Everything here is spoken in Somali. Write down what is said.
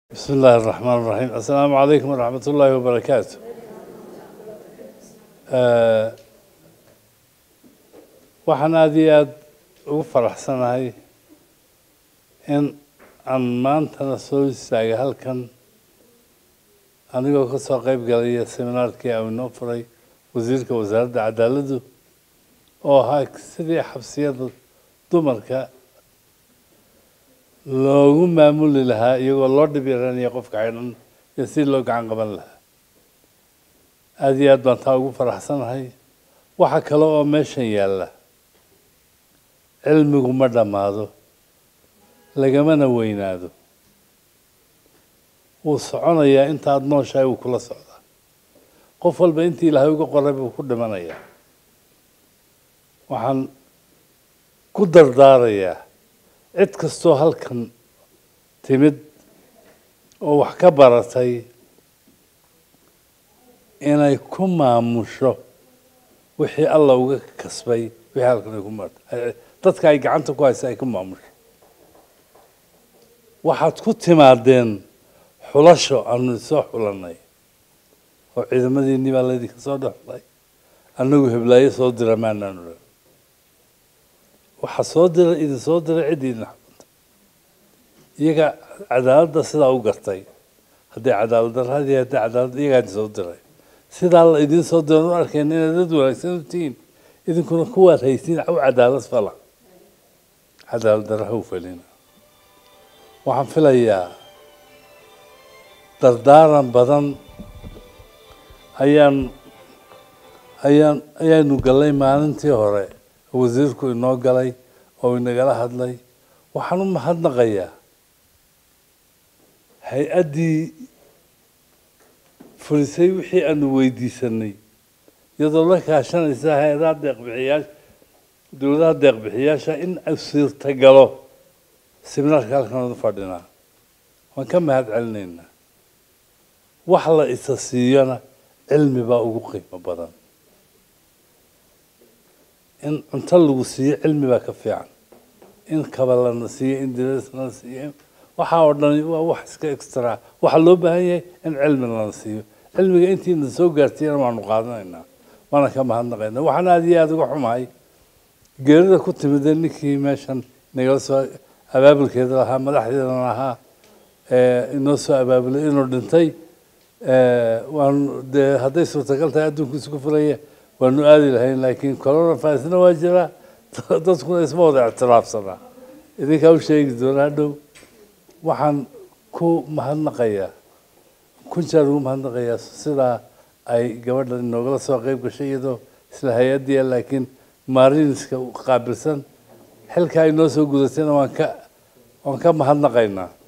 بسم الله الرحمن الرحيم السلام عليكم ورحمة الله وبركاته آه، waxaan aada iyo aada ugu faraxsanahay in aan maantana soo istaagay halkan anigoo ka soo qeyb galaya seminaarkii aan inoo furay wasiirka wasaaradda cadaaladdu oo ahaa sidii xabsiyada dumarka loogu maamuli lahaa iyagoo loo dhib yaranaya qofka xidhan iyo si loo gacan qaban lahaa aada iyo aad baan taa ugu faraxsanahay waxa kale oo meeshan yaalla cilmigu ma dhammaado lagamana weynaado wuu soconayaa intaad nooshahay wuu kula socdaa qof walba intii ilaahay uga qoray buu ku dhimanayaa waxaan ku dardaarayaa cid kastoo halkan timid oo wax ka baratay inay ku maamusho wixii alla uga kasbay wixii halkan ay ku martay dadka ay gacanta ku haysa ay ku maamusho waxaad ku timaadeen xulasho aanu soo xulanay oo ciidamadiinii baa laydinka soo dhex xulay annagu heblaayo soo dira maanaanu dhan waxaa soo dira idin soo diray ciddii idin xakunta iyaga cadaaladda sidaa u gartay hadday cadaalad darradii hadday cadaalad iyagaa idin soo diray sidaa la idin soo diran u arkeen inaad dad wanaagsan u tihiin idinkuna kuwaad haysiin u cadaalad fala cadaalad darra ha u felina waxaan filayaa dardaaran badan ayaan ayaan ayaanu gallay maalintii hore wasiirku inoo galay oo inagala hadlay waxaan u mahadnaqayaa hay-addii fulisay wixii aanu weydiisanay iyadoo la kaashanaysa hay-adaha deeqbixiyaasha dowladaha deeqbixiyaasha in suurtagalo seminaarka halkan u fadhinaa waan ka mahad celinaynaa wax la isa siiyona cilmi baa ugu qiimo badan in cunto lagu siiyo cilmi baa ka fiican in kaba lana siiyo in diras lana siiyo waxaa oo dhan waa wax iska extra waxaa loo baahan yahay in cilmi lana siiyo cilmiga intiina soo gaartiyana waanu qaadanaynaa waana ka mahadnaqaynaa waxaan aada iyo aada uga xumahay geerida ku timidee ninkii meeshan nagala soo abaabulkeeda lahaa madaxdeedana lahaa inoo soo abaabulay inuu dhintay waanu dee hadday suurtagal tahay adduunku isku fulaya waanu aadi lahayn laakiin coronavirusna waa jiraa dadkuna isma wada ictiraafsanaa idinkaa u sheegi doona hadhow waxaan ku mahadnaqayaa kun jeer ugu mahadnaqayaa sidaa ay gabadhan inoogala soo qeyb gashay iyadoo isla hay-addiya laakiin maariniska qaabilsan xilka ay noo soo gudatayna waan ka waan ka mahadnaqaynaa